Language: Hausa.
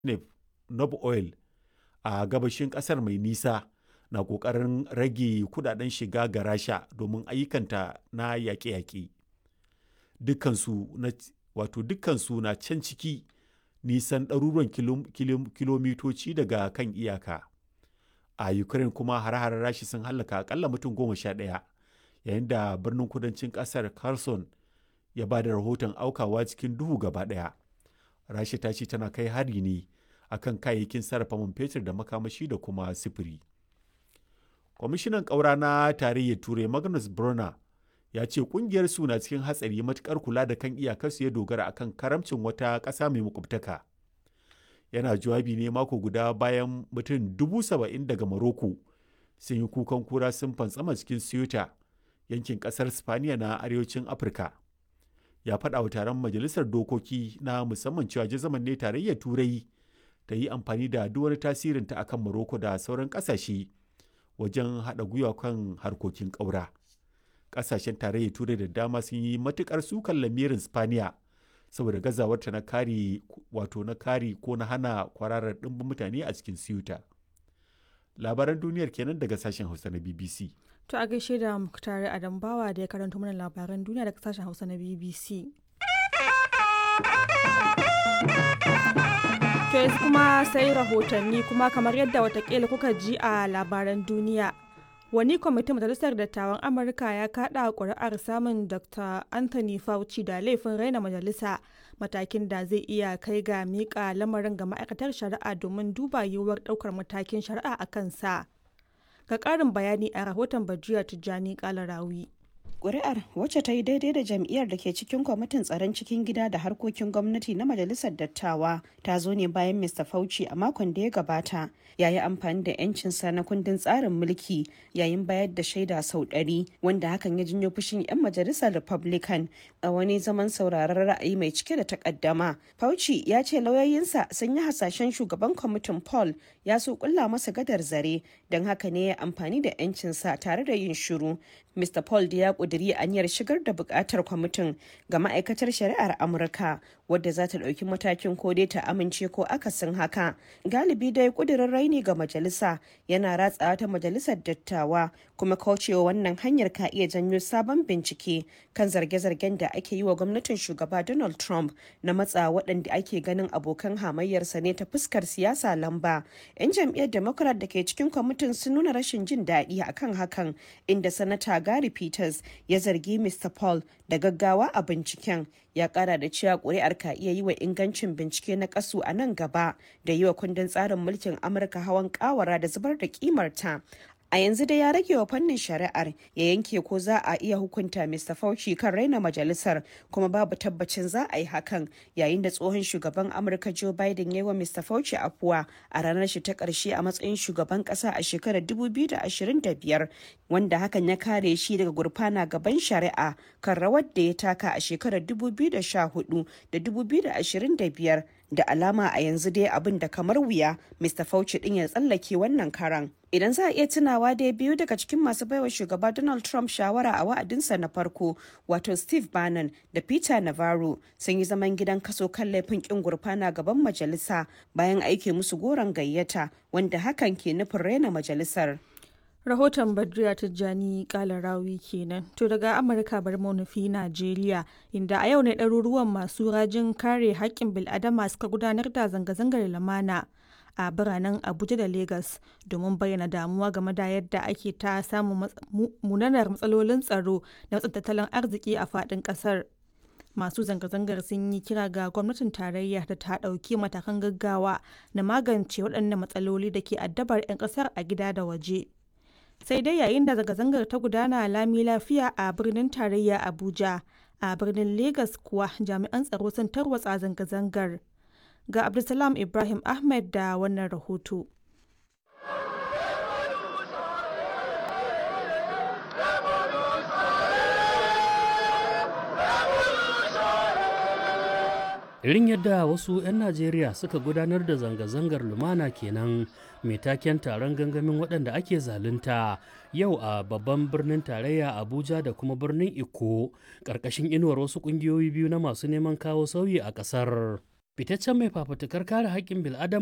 Nob Oil a gabashin ƙasar mai nisa na ƙoƙarin rage kudaden shiga ga Rasha domin ayyukanta na yaƙe-yaƙe. Dukkansu na can ciki nisan ɗaruruwan kilomitoci daga kan iyaka. A Ukraine kuma hare-haren Rasha sun hallaka akalla mutum goma sha ɗaya, yayin da birnin kudancin ƙasar Kherson ya ba da rahoton aukawa cikin duhu gaba ɗaya. Rasha ta ce tana kai hari ne akan kayayyakin sarrafa man fetur da makamashi da kuma sifiri. Kwamishinan ƙaura na tarayyar Turai Magnus Brunner ya ce kungiyar su na cikin hatsari matukar kula da kan iyakarsu ya dogara akan karamcin wata ƙasa mai makwabtaka. Yana jawabi ne mako guda bayan mutum dubu saba'in daga Morocco sun yi kukan kura sun fantsama cikin Ceuta yankin ƙasar Spaniya na arewacin Afirka. Ya faɗa wa taron majalisar dokoki na musamman cewa jazaman ne tarayyar Turai ta yi amfani da duk wani tasirinta akan Morocco da sauran ƙasashe wajen haɗa gwiwa kan harkokin ƙaura. Ƙasashen tarayyar Turai da dama sun yi matuƙar sukan lamirin Spaniya saboda gazawarta na kare wato na kare ko na hana kwararar ɗimbin mutane a cikin Ceuta. Labaran duniyar kenan daga sashen Hausa na BBC. To a gaishe da Muktari Adam Bawa da ya karanto mana labaran duniya daga sashen Hausa na BBC. To yanzu kuma sai rahotanni kuma kamar yadda watakila kuka ji a labaran duniya. Wani kwamitin Majalisar Dattawan Amurka ya kaɗa ƙuri'ar samun Dr. Anthony Fauci da laifin raina majalisa matakin da zai iya kai ga miƙa lamarin ga ma'aikatar shari'a domin duba yiwuwar ɗaukar matakin shari'a a kansa. Ga ƙarin bayani a rahoton Bajiya Tijjani Kalarawi. Ƙuri'ar wacce ta yi daidai da jam'iyyar da ke cikin kwamitin tsaron cikin gida da harkokin gwamnati na majalisar dattawa ta zo ne bayan Mr. Fauci a makon da ya gabata ya yi amfani da 'yancinsa na kundin tsarin mulki yayin bayar da shaida sau ɗari wanda hakan ya janyo fushin 'yan majalisar Republican a wani zaman sauraron ra'ayi mai cike da takaddama. Fauci ya ce lauyoyinsa sun yi hasashen shugaban kwamitin Paul ya so kulla masa gadar zare don haka ne ya amfani da 'yancinsa tare da yin shiru. Mr. Paul da ya kuduri aniyar shigar da bukatar kwamitin ga ma'aikatar shari'ar Amurka wadda za ta ɗauki matakin ko dai ta amince ko akasin haka. Galibi dai kudirin raini ga majalisa yana ratsawa ta majalisar dattawa kuma kaucewa wannan hanyar ka iya janyo sabon bincike kan zarge-zargen da ake yi wa gwamnatin shugaba Donald Trump na matsa waɗanda ake ganin abokan hamayyarsa ne ta fuskar siyasa lamba. 'Yan jam'iyyar Democrat da ke cikin kwamitin sun nuna rashin jin daɗi akan hakan inda sanata Gary Peters ya zargi Mr. Paul da gaggawa a binciken ya kara da cewa kuri'ar ka iya yi wa ingancin bincike na kasu a nan gaba da yi wa kundin tsarin mulkin Amurka hawan kawara da zubar da kimarta. A yanzu dai ya rage wa fannin shari'ar ya yanke ko za a iya hukunta Mr. Fauci kan raina majalisar kuma babu tabbacin za a yi hakan yayin da tsohon shugaban Amurka Joe Biden ya yi wa Mr. Fauci afuwa a ranar shi ta ƙarshe a matsayin shugaban ƙasa a shekarar 2025 wanda hakan ya kare shi daga gurfana gaban shari'a kan rawar da ya taka a shekarar 2014 da 2025 da alama a yanzu dai abin da kamar wuya Mr. Fauci din ya tsallake wannan karan. Idan za a iya tunawa dai biyu daga cikin masu baiwa shugaba Donald Trump shawara a wa'adinsa na farko wato Steve Bannon da Peter Navarro sun yi zaman gidan kaso kan laifin kin gurfana gaban majalisa bayan aike musu goron gayyata wanda hakan ke nufin raina majalisar. rahoton badriya tijjani kalarawi kenan to daga amurka bar nufi najeriya inda a yau ne ɗaruruwan masu rajin kare haƙƙin bil'adama suka gudanar da zanga-zangar lamana a biranen abuja da lagos domin bayyana damuwa game da yadda ake ta samun munanar matsalolin tsaro da tattalin arziki a faɗin ƙasar masu zanga-zangar sun yi kira ga gwamnatin tarayya da ta ɗauki matakan gaggawa na magance waɗannan matsaloli da ke addabar 'yan ƙasar a gida da waje. sai dai yayin da zanga-zangar ta gudana lami lafiya a birnin tarayya abuja a birnin lagos kuwa jami'an tsaro sun tarwatsa zanga-zangar ga abdulsalam ibrahim ahmed da wannan rahoto irin yadda wasu 'yan najeriya suka gudanar da zanga-zangar lumana kenan mai taken taron gangamin waɗanda ake zalunta yau a babban birnin tarayya abuja da kuma birnin iko ƙarƙashin inuwar wasu ƙungiyoyi biyu na masu neman kawo sauyi a ƙasar fitaccen mai fafutukar kare haƙƙin bil'adama